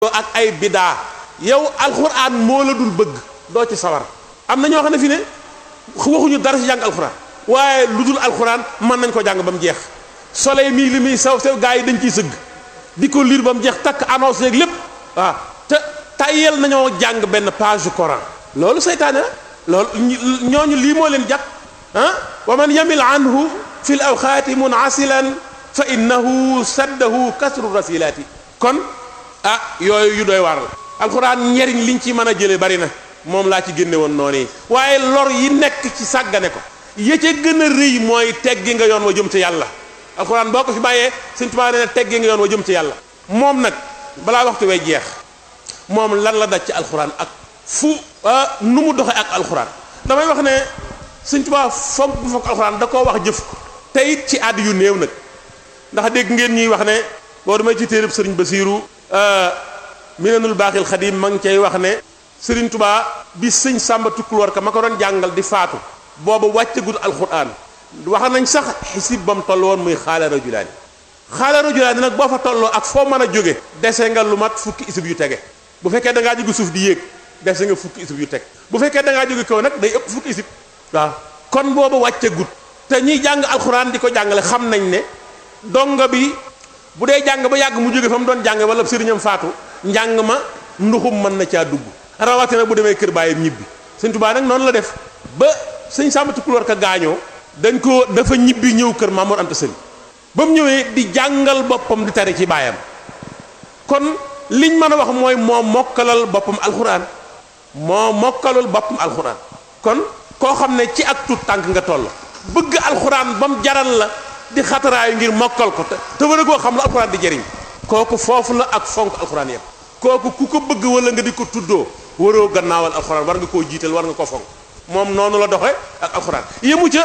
ak ay bidaa yow alxuraan moo la dul bëgg doo ci sawar am na ñoo xam ne fi ne waxuñu dara ci jàng alxuraan waaye lu dul alxuraan mën nañ ko jàng ba mu jeex soleil mii li muy saw saw gaa yi dañ ciy sëgg di ko lire ba mu jeex takk annonce yeeg lépp waaw te tayel nañoo jàng benn page du Coran loolu seytaane la loolu ñooñu lii moo leen jàpp ah wa man yamil anhu fi l awxaati munasilan fa innahu saddahu kasru rasilaati kon ah yooyu yu doy waar la alxuraan njariñ liñ ci mën a jële bari na moom laa ci génne woon noonu yi waaye lor yi nekk ci sàggane ko ya ca gën a rëy mooy teggi nga yoon wa jëm ci yàlla alxuraan boo ko fi bàyyee Sëñ Tuubaa nee na teggi nga yoon wa jëm ci yàlla moom nag balaa waxtu way jeex moom lan la daj ci alxuraan ak fu nu mu doxee ak alxuraan damay wax ne Sëñ Tuubaa foog bu foog alxuraan da koo wax jëf ko te it ci àdd yu néew nag ndax dégg ngeen ñuy wax ne boo damay ci téereb sëriñ Basiiru minanul baaxil xadim ma ngi cay wax ne sëriñ Tuubaa bi sëñ Sàmba Tukkuloor ka ma ko doon jàngal di faatu booba wàccagul alxuraan wax nañ sax xisib ba mu toll woon muy xaala rajulaani xaala rajulaani nag boo fa tolloo ak foo mën a jóge dese nga lu mat fukki isib yu tege bu fekkee da ngaa jóge suuf di yéeg dese nga fukki isib yu teg bu fekkee da ngaa jóge kaw nag day ëpp fukki isib waaw kon booba wàccagut te ñiy jàng alxuraan di ko jàngale xam nañ ne dongo bi bu dee jàng ba yàgg mu jóge fa mu doon jàng wala sëriñam faatu njàng ma nduxum mën na caa dugg rawatina bu demee kër baayam ñibbi sëñ Tuubaa nag noonu la def ba sëñ Sàmba Tukulóor ka gaañoo dañ ko dafa ñibbi ñëw kër Mamoor Anta Sali ba mu ñëwee di jàngal boppam di tari ci baayam kon liñ mën a wax mooy moo mokkalal boppam alxuraan moo mokkalal boppam alxuraan kon koo xam ne ci ak tut tànk nga toll bëgg alxuraan ba mu jaral la di xataraayu ngir mokkal ko te te war a koo xam la alxuraan di jëriñ kooku foofu la ak fonk alxuraan yëpp kooku ku ko bëgg wala nga di ko tuddoo waroo gannaawal alxuraan war nga koo jiital war nga ko fonk moom noonu la doxe ak alxuraan yëmu ca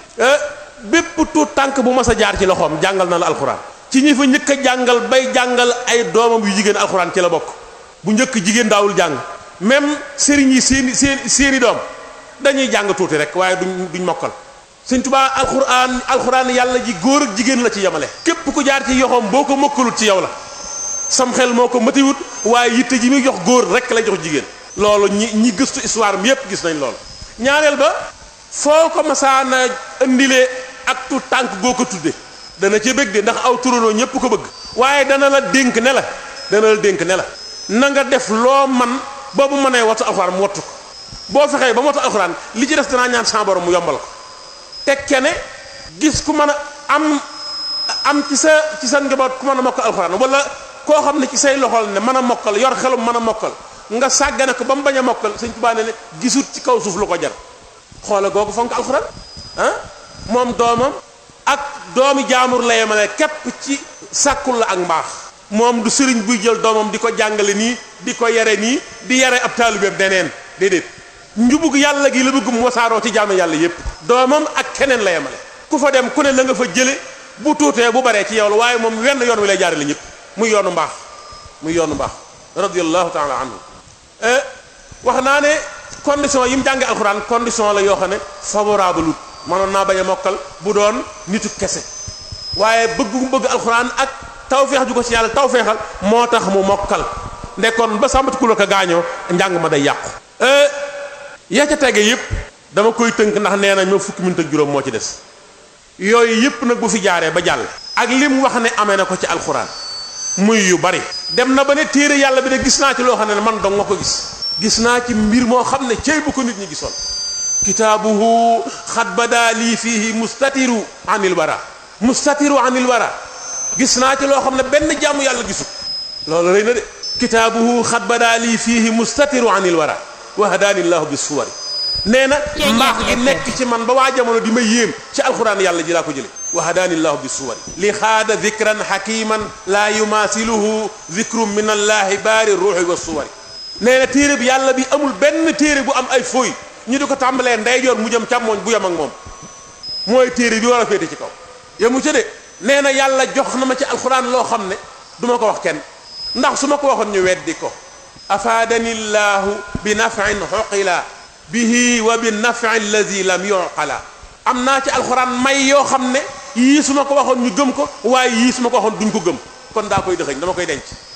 bépp tuut tànk bu mas a jaar ci loxoom jàngal na la alxuraan ci ñi fa njëkk a jàngal bay jàngal ay doomam yu jigéen alxuraan ci la bokk bu njëkk jigéen daawul jàng même sëriñ yi seeni seen seeni doom dañuy jàng tuuti rek waaye duñ duñ mokkal sëñ tubaa alxuraan alxuraan yàlla ji góor ak jigéen la ci yemale képp ku jaar ci yoxoom boo ko mokkalut ci yow la sam xel moo ko matiwut waaye yitte ji muy jox góor rek lay jox jigéen loolu ñi ñi gëstu histoire mi yépp gis nañ loolu ñaareel ba foo ko masaana indilee ak tu tànk goo ko tudde dana ca bëgg de ndax aw turandoo ñépp ko bëgg waaye dana la dénk ne la dana la dénk ne la na nga def loo man boobu mënee wattu alxuraan mu wattu ko boo fexee ba mu wattu alxuraan li ci des danaa ñaan sa borom mu yombal ko tekke ne gis ku mën a am am ci sa ci sa njaboot ku mën a mokkal alxuraan wala koo xam ne ci say loxol ne mën a mokkal yor xelum mën a mokkal nga sàggane ko ba mu bañ a mokkal sëñ Tuubaa ne ne gisut ci kaw suuf lu ko jar xoola googu fonk alxuraan ah moom doomam ak doomi jaamur la yemale képp ci sàkkul la ak mbaax moom du sëriñ buy jël doomam di ko jàngale nii di ko yare nii di yare ab taalibeem deneen déedéet njubug yàlla gi la bëgg mu wasaaroo ci jaamu yàlla yépp doomam ak keneen la yemale ku fa dem ku ne la nga fa jële bu tuutee bu baree ci yow la waaye moom wenn yoon wi lay jaarale ñëpp muy yoonu mbaax muy yoonu mbaax radiyallahu taala anhu wax naa ne condition yi mu jànge alxuraan condition la yoo xam ne favorable lut mënoon naa bañ a mokkal bu doon nitu kese waaye bëgg mu bëgg alxuraan ak tawfeex ju ko ci yàlla tawfeexal moo tax mu mokkal ndekkoon ba sàmbati ku la ko gaañoo njàng ma day yàqu ya ca tege yëpp dama koy tënk ndax nee nañ ma fukki minute ak juróom moo ci des yooyu yëpp nag bu fi jaaree ba jàll ak li mu wax ne amee na ko ci alxuraan muy yu bari dem na ba ne téere yàlla bi de gis naa ci loo xam ne man dong nga ko gis gis naa ci mbir moo xam ne cey bu ko nit ñi gisoon kitaabuhu xat bada lii fiihi mustatiru anil wara mustatiru anil wara gis naa ci loo xam ne benn jàmm yàlla gisul loolu rëy na de kitaabuhu xat bada lii fiihi mustatiru anil wara wa hadaani llahu bi suwari nee na mbaax gi nekk ci man ba waa jamono di ma yéem ci alxuraan yàlla ji laa ko jële wa hadaani llahu bi suwari li xaada dikran xakiman laa yumaasiluhu dikru min allahi baari ruuxi wa suwari nee na téere bi yàlla bi amul benn téere bu am ay fooy ñu di ko tàmbalee ndeyjoor mu jëm càmmooñ bu yem ak moom mooy téere bi war a féete ci kaw yemu ca de nee na yàlla jox na ma ci alxuraan loo xam ne du ma ko wax kenn ndax su ma ko waxoon ñu weddi ko afaadani llahu bi nafin xoqila bihi wa bi nafi allazi lam yuqala am naa ci alxuraan may yoo xam ne yii su ma ko waxoon ñu gëm ko waaye yii su ma ko waxoon duñ ko gëm kon daa koy dëxëñ dama koy denc